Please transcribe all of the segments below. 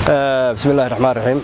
bismi illahi raxmaan raxiim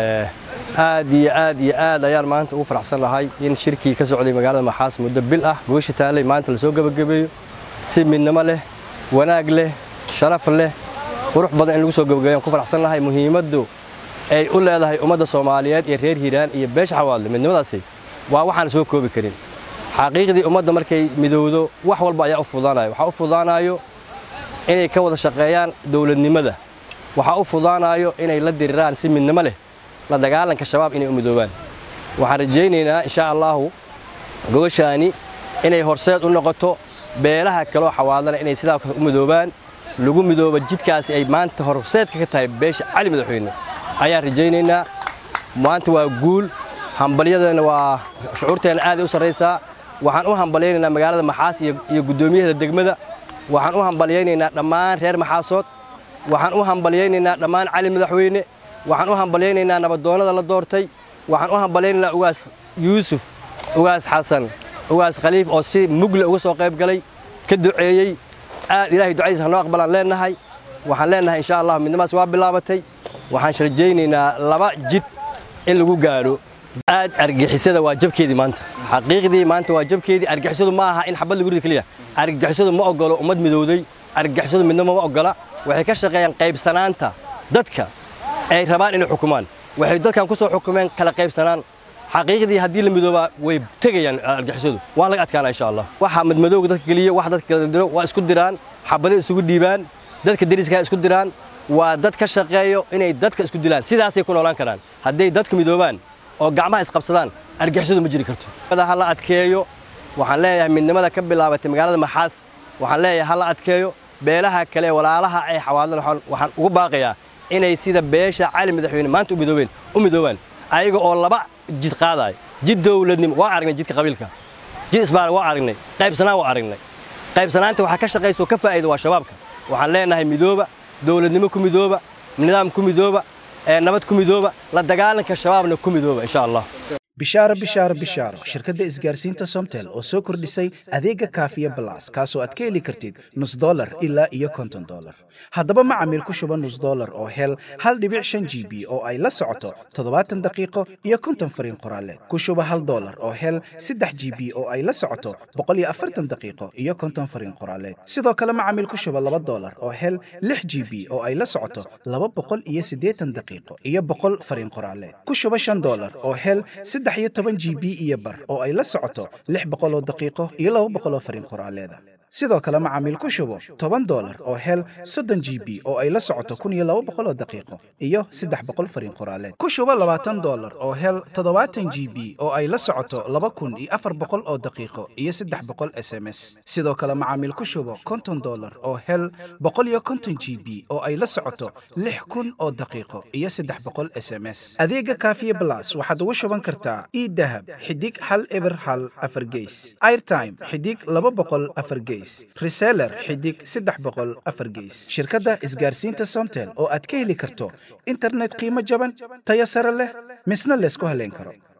aad iyo aad iyo aad ayaan maanta ugu faraxsan lahay in shirkii ka socday magaalada maxaas muddo bil ah goosha taalay maanta lasoo gebagabeeyo si midnimo leh wanaag leh sharaf leh qurux badan in lagu soo gebagabeyo ku faraxsan lahay muhiimaddu ay u leedahay ummadda soomaaliyeed iyo reer hiiraan iyo beesha xawaadle midnimadaasi waa waxaan soo koobi karin xaqiiqdii ummadda markay midowdo wax walba ayaa u fudaanayo waxaa u fudaanayo inay ka wada shaqeeyaan dowladnimada waxaa u fudaanayo inay la diriraan si midnimo leh la dagaalanka shabaab inay u midoobaan waxaan rajaynaynaa insha allaahu gogoshaani inay horseed u noqoto beelaha kaloo xawaadlana inay sidaa u midoobaan lagu midooba jidkaasi ay maanta horseedka ka tahay beesha cali madaxweyne ayaan rajaynaynaa maanta waa guul hambalyadana waa shucuurteenna aaday u sarraysaa waxaan u hambalyaynaynaa magaalada maxaas iyo guddoomiyaheeda degmada waxaan u hambalyaynaynaa dhammaan reer maxaasood waxaan u hambalyaynaynaa dhammaan cali madaxweyne waxaan u hambalyaynaynaa nabadoonnada la doortay waxaan u hambalyaynaynaa ugaas yuusuf ugaas xasan ugaas khaliif oo si mugle uga soo qayb galay ka duceeyey aad ilaahay ducadiisa hanoo aqbalaan leennahay waxaan leennahay insha allah midnimadaas waa bilaabatay waxaan sharjaynaynaa laba jid in lagu gaadho aad argixisada waa jabkeedii maanta xaqiiqdii maanta waa jabkeedii argixisadu ma aha in xabad lagu rida keliya argixisadu ma ogolo ummad midowday argixisadu midnimo ma ogola waxay ka shaqeeyaan qaybsanaanta dadka ay rabaan inay xukumaan waxay dadkan ku soo xukumeen kala qaybsanaan xaqiiqdii haddii la midoobaa way tegayaan argixisadu waa laga adkaana insha allah waxaa madmadowga dadka geliya wax dadka kala diro waa isku diraan xabado isugu dhiibaan dadka deriska isku diraan waa dad ka shaqeeyo inay dadka isku dilaan sidaasay ku noolaan karaan hadday dadku midoobaan oo gacmaha isqabsadaan argixisadu ma jiri karto ha la adkeeyo waxaan leeyahay midnimada ka bilaabatay magaalada maxaas waxaan leeyahay ha la adkeeyo beelaha kale walaalaha ay xawaadlan waxaan ugu baaqayaa inay sida beesha cali madaxweyne maanta u midoobeen u midoobaan ayaga oo laba jid qaadayo jid dowladnimo waa aragnay jidka qabiilka jid isbaar waa aragnay qaybsanaan waa aragnay qaybsanaanta waxaa ka shaqaysa oo ka faa'iida waa shabaabka waxaan leenahay midooba dowladnimo ku midooba nidaam ku midooba nabad ku midooba la dagaalanka shabaabna ku midooba insha allah bishaaro bishaaro bishaaro shirkadda isgaarsiinta somtel oo soo kordhisay adeega kaafiya balas kaasoo aad ka heli kartid nus dolar ilaa iyo konton dolar haddaba macamiil ku shuba nus dolar oo hel hal dhibic shan g b oo ay la socoto toddobaatan daqiiqo iyo konton fariin qoraaleed ku shuba hal dolar oo hel saddex g b oo ay la socoto boqol iyo afartan daqiiqo iyo konton fariin qoraaleed sidoo kale macamiil ku shuba laba dolar oo hel lix g b oo ay la socoto laba boqol iyo siddeetan daqiiqo iyo boqol fariin qoraaleed ku shuba shan dolar oo hel saddex iyo toban g b iyo bar oo ay la socoto lix boqoloo daqiiqo iyo laba boqoloo fariin qoraaleeda sidoo kale macaamiil ku shubo toban dolar oo hel soddon g b oo ay la socoto kun iyo laba boqoloo daqiiqo iyo saddex boqol fariin qoraaleed ku shubo labaatan dolar oo hel toddobaatan g b oo ay la socoto laba kun iyo afar boqol oo daqiiqo iyo saddex boqol s m s sidoo kale macaamiil ku shubo konton dolar oo hel boqol iyo konton g b oo ay la socoto lix kun oo daqiiqo iyo saddex boqol s m s adeega kaafiye blas waxaad ugu shuban kartaa idahab xidig hal eber hal afar geys airtime xidig laba boqol afar geys reseller xidig saddex boqol afar geys shirkadda isgaarsiinta somtel oo aad ka heli karto internet qiimo jaban tayo sare leh misna laysku haleyn karo